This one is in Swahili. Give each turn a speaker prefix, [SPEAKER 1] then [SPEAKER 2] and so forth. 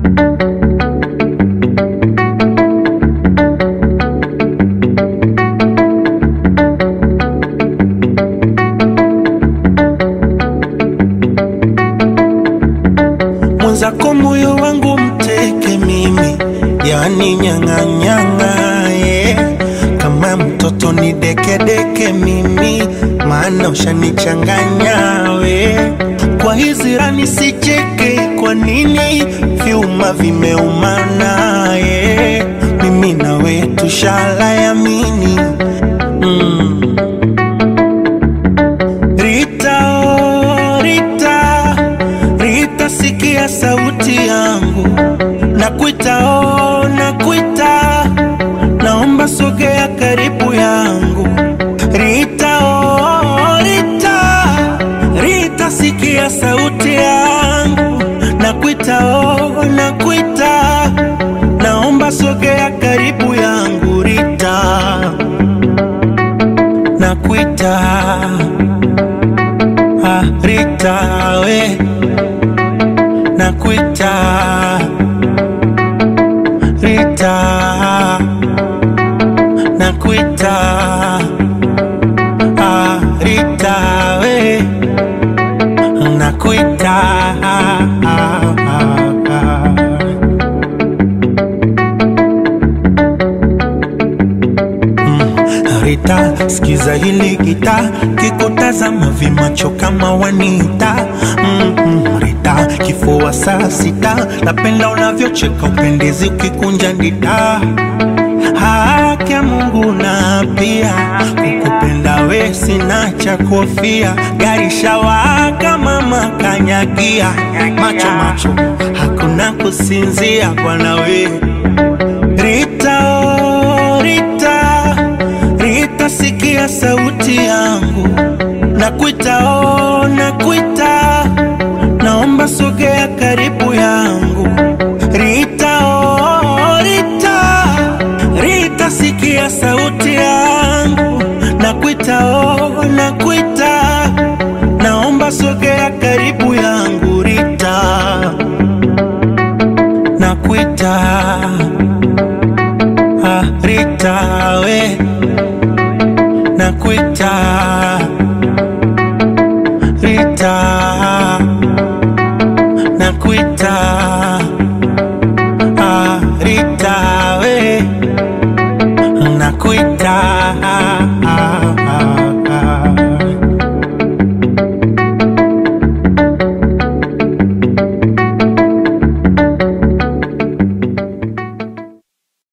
[SPEAKER 1] mwenzako moyo wangu mteke mimi, yani nyang'anyang'a yeah. Kama mtoto ni dekedeke mimi, maana ushanichanganya we. Kwa hizi rani sicheke, kwa nini vyuma vimeumana yeah. Mimi na we tushala yamini mm. Rita, oh, Rita, Rita, sikia sauti yangu, nakuita, oh, nakuita, naomba sogea karibu yangu. Rita, oh, Rita, Rita, sikia sauti yangu, nakuita, oh, nakuita, naomba sogea karibu yangu. Rita, nakuita Ah, Rita we nakuita Rita nakuita ah, Rita we nakuita ah, ah, ah. Rita, sikiza hili gita, kikutazama vimacho kama wanita mm -mm. Rita, kifua saa sita, napenda unavyocheka upendezi ukikunja ndita haki ya Mungu na pia kukupenda we sina cha kofia, gari shawaka mama kanyagia, macho macho hakuna kusinzia bwana we Rita, oh, Rita, Rita, sikia sauti yangu, nakuita, oh, nakuita, naomba sogea karibu yangu. Rita, oh, Rita, Rita, sikia sauti yangu, nakuita, oh, nakuita, naomba sogea karibu yangu. Rita, nakuita Ah, Rita we nakuita Rita nakuita ah, Rita we nakuita